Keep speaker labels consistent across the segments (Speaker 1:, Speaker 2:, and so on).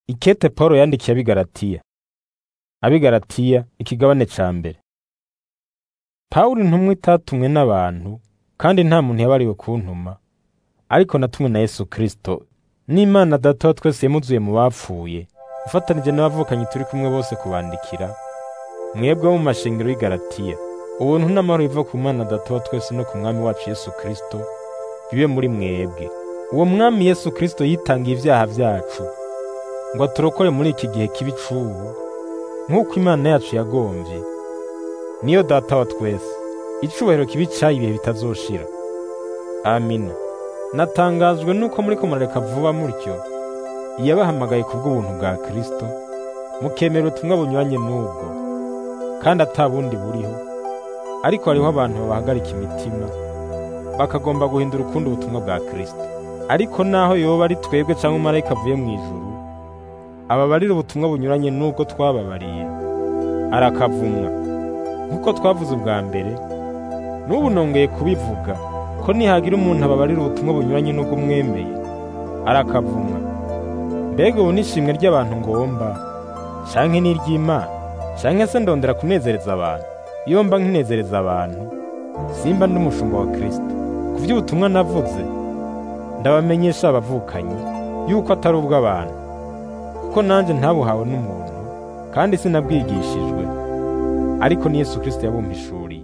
Speaker 1: Ikete Pawulo yandikiye abigaratiya abigaratiya ikigabane ca mbere Pawulo intumwa itatumwe n'abantu kandi nta muntu yabariwe kuntuma ariko natumwe na Yesu Kristo n'Imana Data wa twese yamuzuye mu bapfuye ufatanije n'abavukanyi turi kumwe bose kubandikira mwebwe bo mu mashengero y'i Galatiya ubuntu n'amahoro biva ku Mana Data wa twese no ku Mwami wacu Yesu Kristo bibe muri mwebwe uwo Mwami Yesu Kristo yitangiye ivyaha vyacu ngo aturokore muri iki gihe kibi c'ubu nk'uko Imana yacu yagomvye niyo Data wa twese icubahiro kibi cayo ibihe bitazoshira amina natangajwe nuko muriko murareka vuba mutyo yabahamagaye kubw'ubuntu bwa Kristo mukemera ubutumwa bunyuranye n'ubwo kandi ata bundi buriho ariko hariho abantu babahagarika imitima bakagomba guhindura ukundi ubutumwa bwa Kristo ariko naho yoba ari twebwe cyangwa umumarayika avuye mu ijuru ababarira ubutumwa bunyuranye n'ubwo twababariye arakavumwa nk'uko twavuze ubwa mbere n'ubu nongeye kubivuga ko nihagira umuntu ababarira ubutumwa bunyuranye n'ubwo mwemeye arakavumwa mbega ubu n'ishimwe ry'abantu ngomba canke n'iry'Imana canke se ndondera kunezereza abantu iyo mba nkinezereza abantu simba ndi umushumba wa Kristo ku vy'ubutumwa navuze ndabamenyesha abavukanyi yuko atari ubw'abantu kuko nanje ntabuhawe n'umuntu kandi sinabwigishijwe ariko ni Yesu Kristo yabumpishuriye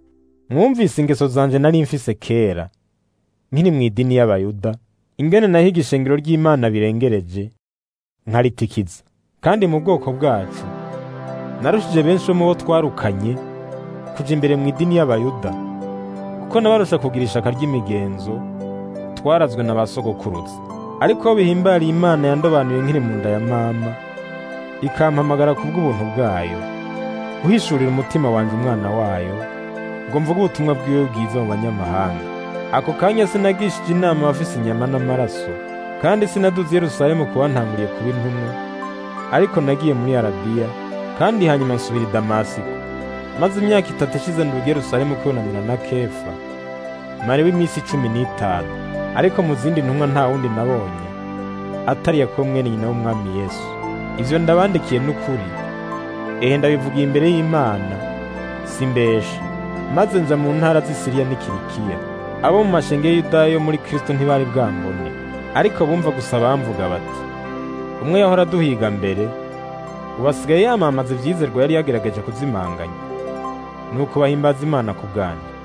Speaker 1: mwumvise ingeso zanje nari mfise kera nkiri mu idini y'abayuda ingene nahiga ishengero ry'Imana birengereje nkaritikiza kandi mu bwoko bwacu narushije benshi bo mu bo twarukanye kuja imbere mu idini y'abayuda kuko nabarusha kugira ishaka ry'imigenzo twarazwe na ba sogokuruza ariko aho bihimbariye Imana yandobanuye nkiri mu nda ya mama ikampamagara kubw'ubuntu bwayo guhishurira umutima wanje umwana wayo ngo mvuge ubutumwa bwiwe bwiza mu banyamahanga ako kanya sinagishije inama abafise inyama n'amaraso kandi sinaduze Yerusalemu kuba ntanguriye kuba intumwa ariko nagiye muri Arabiya kandi hanyuma nsubira i Damasiko maze imyaka itatu ishize nduga i Yerusalemu kwunamira na Kefa mariwe iminsi cumi n'itanu ariko mu zindi ntumwa nta wundi nabonye atari Yakobo mwene nyina w'umwami Yesu ivyo ndabandikiye n'ukuri ehe ndabivugiye imbere y'Imana simbesha maze nja mu ntara z'i Siriya n'Ikirikiya abo mu mashenge y'Yudaya yo muri Kristo ntibari bwambone ariko bumva gusa bamvuga bati umwe yahora duhiga mbere ubu asigaye yamamaza ivyizerwa yari yagerageje kuzimanganya nuko bahimbaza Imana ku bwanyu